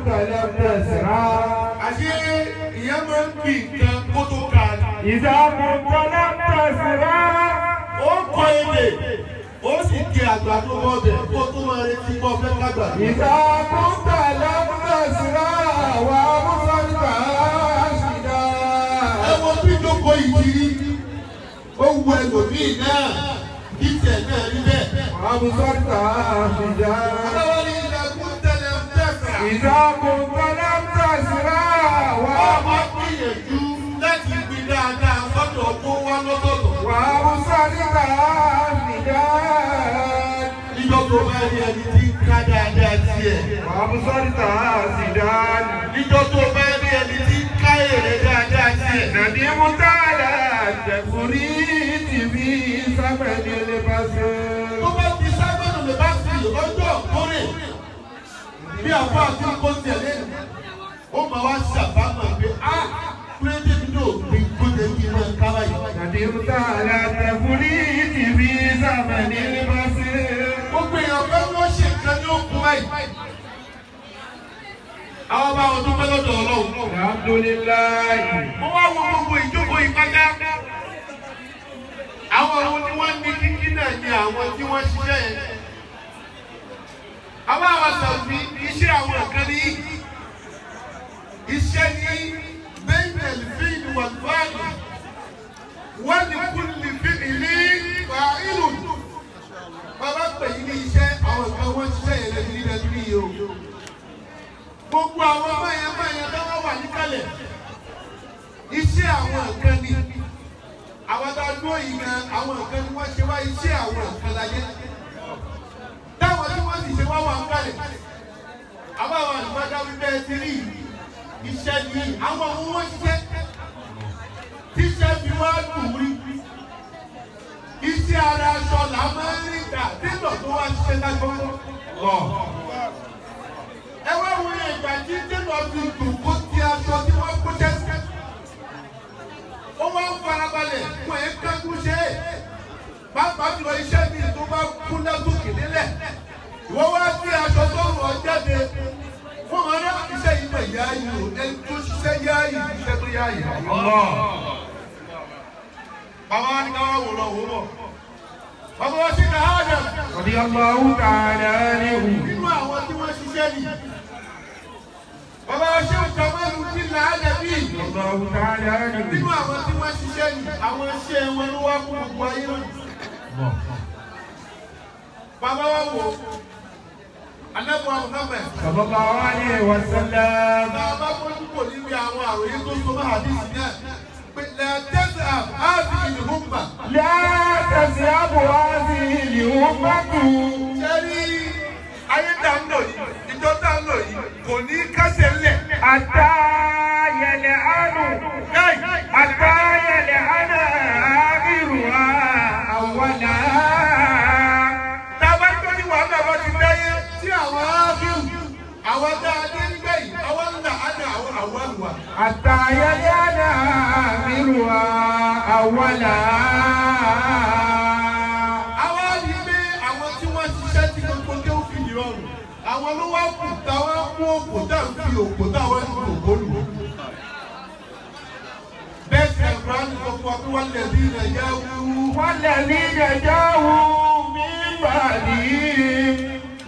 كنت لم تسرع àṣé ìyẹn máa ń gbìn nǹkan kó tó ka ni. إذا كنت لم تسرع ó kọ ebè ó sì di àgbàdo mọ́bẹ̀ kó tó máa retí mọ́ fẹ́ kágbà. إذا كنت لم تسرع وأبصرت ẹ راشدا wo bí jókòó ìjírí ó wu ẹlòmíì náà kí tiẹ̀ náà rí bẹ́ẹ̀. وأبصرت راشدا aláwọ̀ ní ìdàkùn tẹ̀lé ń tẹ̀sà. إذا كنت لم تسرع wọ́n máa gbìyànjú láti gbin dáadáa sọ́dọ̀ tó wá lọ́tọ̀ọ̀tọ̀. وأبصرت راشدا níjọ́ tó bá rí ẹni tí ń ká dáadáa tiẹ̀. وأبصرت راشدا níjọ́ tó bá rí ẹni tí ń ká èrè dáadáa tiẹ̀. ندمت على التفريط في ثمن البصر tó bá ti sábẹ́nu lè bá sí lọ́jọ́ kórè bí àfọ àti kó tiẹ̀ lẹ́nu ó máa wá ṣàbámọ̀ pé á kúrẹ́dé mi náà gbin kóde kí n máa ká báyìí. ندمت على التفريط في ثمن البصر gbogbo èèyàn fẹ́ ló ṣe nǹkan ní òkun báyìí. àwọn bá wọn dúpẹ́ lọ́dọ̀ ọlọ́run. الحمد لله mo wá wo gbogbo ìjókòó ìpátá. àwọn ohun tí wọ́n ní kíkí náà ni àwọn tí wọ́n ṣiṣẹ́ yẹn. àwọn àwọn sàbí iṣẹ́ àwọn nǹkan ní iṣẹ́ ní bẹ́ẹ̀nẹ̀lì fíìlì wà fáàlì wọ́n ní kúlì fíìlì fà ìlú. bàbá pè yín ní iṣẹ́ àwọn nǹkan wọ́n ṣiṣẹ́ yẹn lẹ́nu nílẹ̀ nílẹ̀ yìí o. gbogbo àwọn báyẹn báyẹn táwọn wà níkàlẹ̀ iṣẹ́ àwọn nǹkan ni àwọn tá a dúró yìí gan àwọn nǹkan ni wọ́n ṣe wá iṣẹ́ àwọn nǹkan láyé táwọn tí wọ́n sì ṣe wá wà ń kalẹ̀ àbáwọn àlùfáàdá wípé ẹ ti rí iṣẹ́ ni àwọn ohun wọ́n ṣiṣẹ́ tíṣẹ́ fi wá dùn rí iṣẹ́ ara aṣọ là máa ń rí gbà tẹ́lọ̀ tó wá ṣiṣẹ́ lágbọ́n ẹ wá wo ìgbà tí tẹ́lọ̀ fi dùn kó ti aṣọ tí wọ́n kó tẹ́sí ó wá ń farabalẹ̀ fún ẹ̀ kánkú ṣe é pàápàá jùlọ iṣẹ́ mi tó bá kún lásòkè nílẹ̀ wọ́n wá sí aṣọ tó rọ̀ jáde fún ọ̀rẹ́ iṣẹ́ yìí mọ̀ yá yìí o ẹni tó ṣiṣẹ́ yá yìí iṣẹ́ tó yá yìí. bàbá wa ní ká wá wò lọ wò bọ̀ bàbá wa sí ká há dẹ̀ رضي الله تعالى عنه nínú àwọn tí wọ́n ṣiṣẹ́ nì. bàbá wa ṣé òkè ọmọlù ti là á dẹ̀bí. رضي الله تعالى nínú عنه àwọn tí wọ́n ṣiṣẹ́ nì àwọn iṣẹ́ wọn ló wá fún gbogbo ayé lónìí. Bàbá wa wò Anábọ̀ Muhammad. صلى الله عليه وسلم Bàbá fojú kò níbi àwọn àròyé tó so máa hadisi náà. Pé lẹ́tẹ̀sẹ̀ àbí ìlúmọ̀. لا تذهب هذه الأمة Ṣé rí ayé tá ń lò yìí, ìjọ tá ń lò yìí, kò ní kásẹ̀ ńlẹ̀. حتى يلعن حتى يلعن آخرها أولها Tábà tó ní wàhálà bá ti dáyé tí àwọn áfíù, àwọn dáadé nígbà yìí, àwọn ńlá á ní àwọn àwọn àlùwà. حتى يلعن آخرها أولها Àwọn á rí pé àwọn tí wọ́n ṣiṣẹ́ tí gbogbo dé ó fi ìrọ̀rùn. Àwọn ló wá kù táwọn mú òkò tá à ń fi òkò táwọn ń fi òkò lù. Bẹ́ẹ̀ sì ẹ̀kọ́ á ní sọ fún wa pé wọ́n lè rí ilẹ̀ yá wú. والذين جاءوا من بعدهم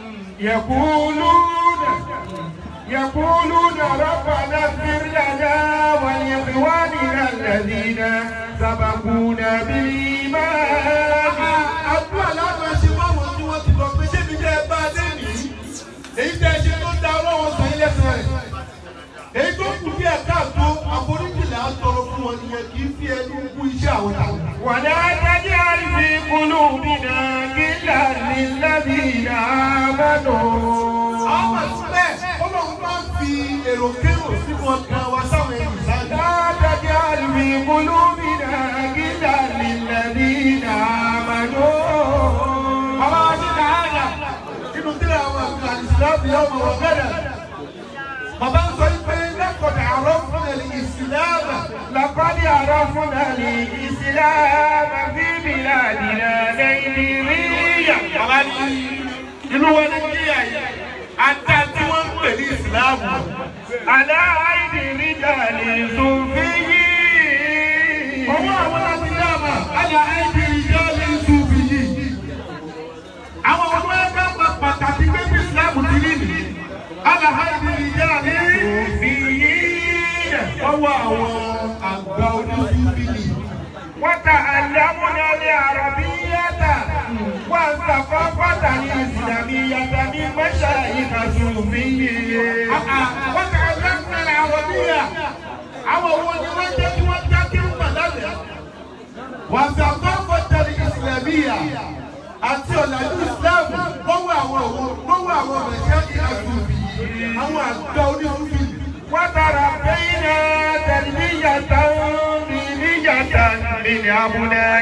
يقولون يقولون ربنا اغفر لنا ولإخواننا الذين سبقونا بالإيمان Àdúrà láwọn ṣe wá wọn tí wọ́n ti lọ pé ṣé mi jẹ́ ẹ bá a dé nìyí. Èyí tẹ́ ẹ ṣe tó da ọlọ́wọ́ sàn ilé sàn rẹ̀. Èyí tó kù díẹ̀ káàtó àforíjì là ń tọrọ fún wọn nìyẹn kì í fi ẹnu kú iṣẹ́ àwọn tàwọn. ولا تجعل في قلوبنا غلا للذين آمنوا Àwọn àtúntẹ̀ ọlọ́run máa ń fi èrò kérò sínú ọkàn wa sáwọn ẹni ìsáájú. لا تجعل في قلوبنا غلا للذين آمنوا Bàbá wa ní Nàájà nínú tíra àwọn àgbà ìsìlámù yóò mọ̀ wọ́n bẹ̀rẹ̀. Bàbá ń sọ pé lẹ́kọ̀ọ́ àárọ̀ fún ẹ̀lì ìsìlámù. لقد عرفنا الإسلام في بلادنا نيجيريا Bàbá ní inú wọn ní kíyà yìí. Àtà tí wọ́n ń pè ní ìsìláàmù. على أيدي رجال صوفيين Ọwọ́ àwọn láti dáàmà, àyà àìdí ìjọ́lé ìṣubì yìí. Àwọn ọmọ ẹgbẹ́ pa pàtàkì pé bí ìsìláàmù ti rí nì. Àyà àìdí ìjọ́lé صوفيين ọwọ́ àwọn àgbà oníṣubì yìí. وتعلمنا العربية والثقافة الإسلامية من مشايخ صوفيين Wọ́n kà á lẹ́kùnrin àwọn bíyà. Àwọn owó ni wọ́n jẹ́ kí wọ́n já kí wọ́n pàdánù. Wàsàkọ́kọ́ tẹ̀lé ìsìlẹ̀míyà àti ọ̀làjú ìsìláàmù lọ́wọ́ àwọn òwò lọ́wọ́ àwọn ọ̀rẹ́ṣẹ́ ìhàsùnbì àwọn àgbà oníṣubì. وتربينا تربية دينية من أبناء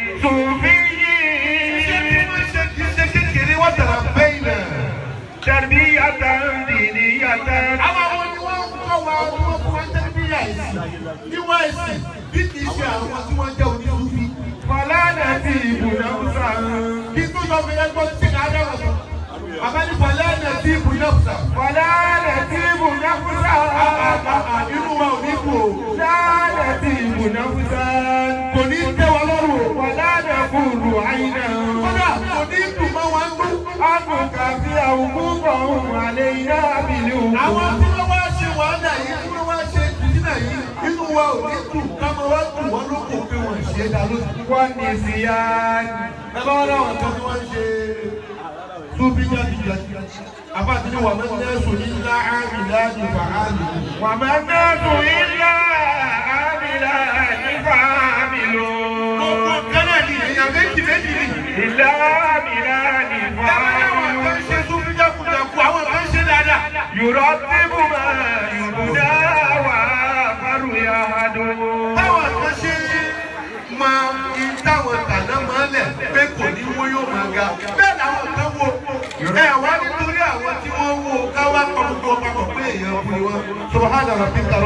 صوفيين Ṣé kékeré wọ́n tẹ̀lé bẹ́yìn náà? تربية دينية Àwọn àwọn ni wọ́n kọ́ wa ni wọ́n fún wa tẹ́lifíyà ẹ̀sìn. Níwá ẹ̀sìn bí kì í ṣe àwọn tí wọ́n jẹ́ oníṣubì. فلا نسيب نفسا Kí tó sọ fún ẹgbẹ́ tí ká dáwọ̀ sọ. Bàbá ní Fọlẹ́ ẹ̀ tí ìbù náà sà. ولا نسيب نفسا Inú wa ò ní kú o. لا نسيب نفسا Kò ní tẹ́ wa lọ́rùn o. ولا نقول عينا Kódà kò ní dùn mọ́ wa ń dún. أن نكفي حقوقهم علينا Àwọn بالهجوم tí wọ́n wá ṣe wàhálà yìí, tí wọ́n wá ṣe ìdílé yìí, inú wa ò ní dùn. Káma wá dùn wọ́n ló kò pé wọ́n ṣe é dá lójú. والنسيان Bàbá wọn láwọn kan tí wọ́n ń ṣe súbí jáde-jáde. Àbá àti ní wàmí lẹ́sùn ní ńlá áàmì láàdì fàálì. وما الناس إلا عاملان فعاملون Gbogbo kẹ́lẹ́ ni èèyàn méjì méjì ni. إلا عاملان Bàbá láwọn kan فعاملون ṣe súbí jákujàku, àwọn kan ṣe dáadáa. يرتب ما يبدى وآخر يهدون táwọn kan ṣe máa ń táwọn tàná máa lẹ̀ pé kò ní wọ́n yóò máa ga bẹ́ẹ̀ làwọn kan wo ẹ wá nítorí àwọn tí wọ́n wo káwá pọ̀ gbogbo papọ̀ pé èèyàn kú ni wọ́n. subahana rabbika